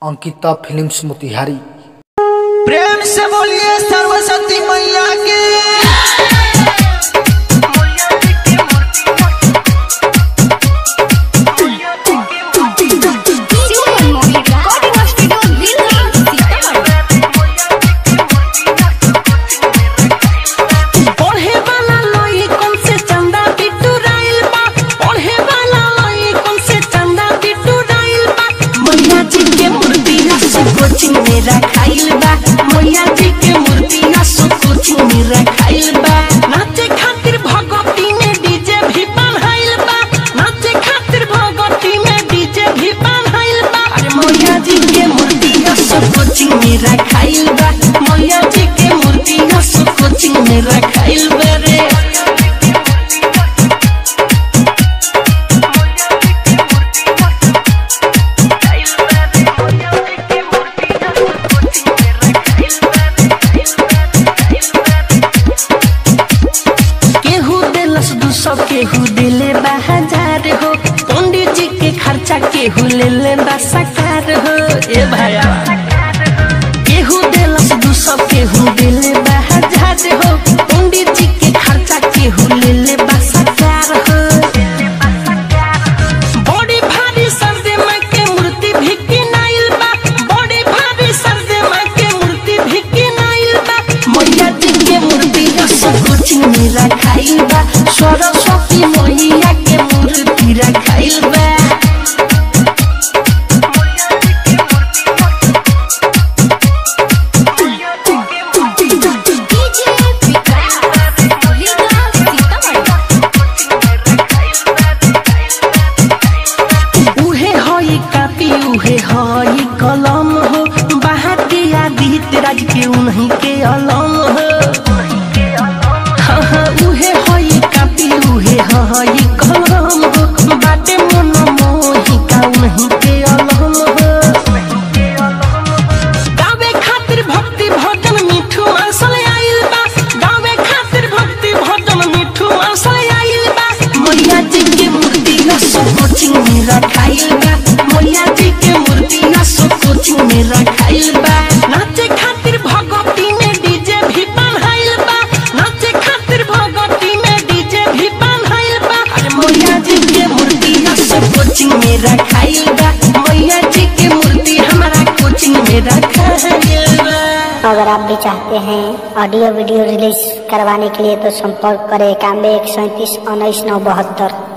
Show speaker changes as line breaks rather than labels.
Ankita films Motihari
प्रेम से बोलिए सरस्वती मैया की
पढ़े वाला लोई कौन से चंदा बिट्टू राइल बा पढ़े वाला लोई कौन से चंदा बिट्टू राइल बा मैया जी के मूर्ति हसो कोचिंग में रखाइल बा मैया जी के मूर्ति हसो कोचिंग में रखाइल बा नाचे खातिर भगवती में डीजे भी बनाइल बा नाचे खातिर भगवती में डीजे भी बनाइल बा अरे मैया जी के मूर्ति हसो कोचिंग में रखाइल बा मैया जी के मूर्ति हसो कोचिंग में रखाइल बा रे केहू दिलस दू सौ केहू दिले बा हजार हो पंडित जी के खर्चा केहू ले ले बा सकार हो ए भाया केहू दिलस दू सौ केहू दिले बा हजार हो पंडित जी के खर्चा केहू ले ले बा सकार हो बड़ी भारी सर्दे माँ के मूर्ति भी किनाइल बा बड़ी भारी सर्दे माँ के मूर्ति भी किनाइल बा मैया जी के मूर्ति सब कोचिंग में रखाइल बा सरस्वती मैया के मूर्ति रखाइल बा उहे हई कापी उहे हई कलम हो बहाते आदित्य राज के उन्हीं के अलम हो हाँ हाँ उहे हई कापी उहे हई कलम हो बाटे मन मोही का उन्हीं के अलम हो गावे खातिर भक्ति भजन मिठू असल आइल बा गावे खातिर भक्ति भजन मिठू असल आइल बा मैया जी के मूर्ति हसो कोचिंग में रखाइल बा मैया जी के मूर्ति हसो कोचिंग में रखाइल बा नाचे खातिर भगवती में डीजे भी बनाइल बा नाचे खातिर भगवती में डीजे भी बनाइल बा अरे मैया जी के मूर्ति हसो कोचिंग में रखाइल बा मैया जी के मूर्ति हमारा कोचिंग में रखाइल बा
अगर आप भी चाहते हैं ऑडियो वीडियो रिलीज करवाने के लिए तो संपर्क करें इक्यानवे एक सैंतीस उन्नीस नौ बहत्तर